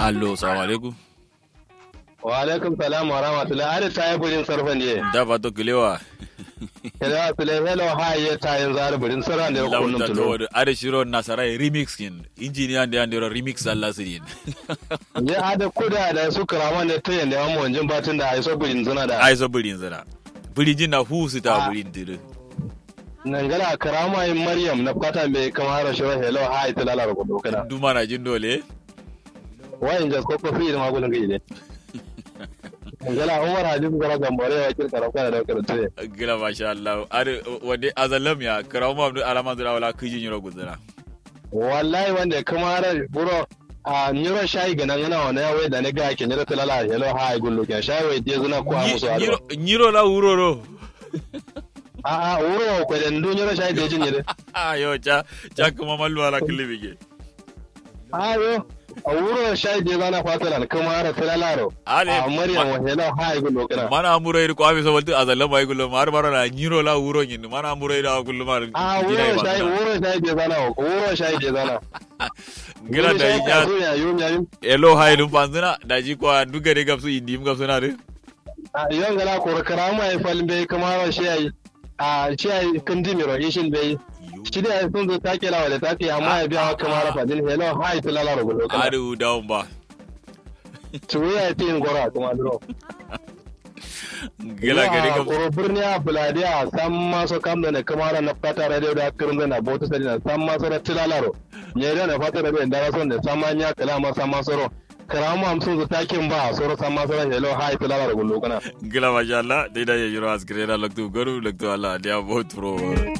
allo salamu alaikum wa alaikum salam wa rahmatullah ada ta yi burin sarfan ne da ba to kilewa kada su le hello ha ya ta yin zar burin sarfan da kullum lauta to tulo wadu ada shiro nasara remix kin engineer da yandero remix Allah sirin ya ada kuda da su karama ne ta yanda amma wanjin batun da ai so burin zuna da ai so burin zara burin na hu su ta Ah. burin dire nan gala karama yin maryam na fata mai kamar shiro hello ha ya tilala da kudu kana duma na jin dole wayin jas ko kofi da magulun gaji ne gala umar hadis gara gambare ya kirka rafa da karatu ne gila masha Allah ada wade azalam ya karamu abdu alama zura wala kijin yiro guzura wallahi wanda kamar buro a nyiro shayi ganan yana wani yawai da na ga ke nyiro tilala hello ha ya gullu ke shayi wai je zuna ko a musu ado Nyiro- nyiro la uroro a a wuro ko da ndu nyiro shayi da jin yire ayo cha cha kuma mallu ala kilibige ayo a wuro shayi da zana fatalan kamar tilalaro Ale, a maryam ma- wa hello ha ya gullu kana mana amuro iri ko abi so waltu azalam ay gullo mar mara nyiro la uro nyin mana amuro iri gullo mar a wuro shayi wuro shayi da zana wuro shayi da zana gila da ya ya yum ya yum elo haylum panzina da ji ko dugare gapsu indim gapsu na de a yon gala ko karama ya falbe kamar shayi a shayi kandimiro ishin bai shi da ya sun zo take lawa da take amma ya biya kamar fadin hello ha ya tilalaro gullu kana adu down ba tuwiya ya tin gora kuma duro gila gari Yawa, gapsu koro birni a buladi a san maso kam da na kamara na fata radio da kirin da na bota sadi na san maso da tilalaro ne da na fata radio da rason da san manya kala ma san maso ro karamu am sun zo takin ba soro san maso da hello hi tilalaro gullo kana gila masha Allah dai da yiro asgre da laktu garu laktu Allah dia bot pro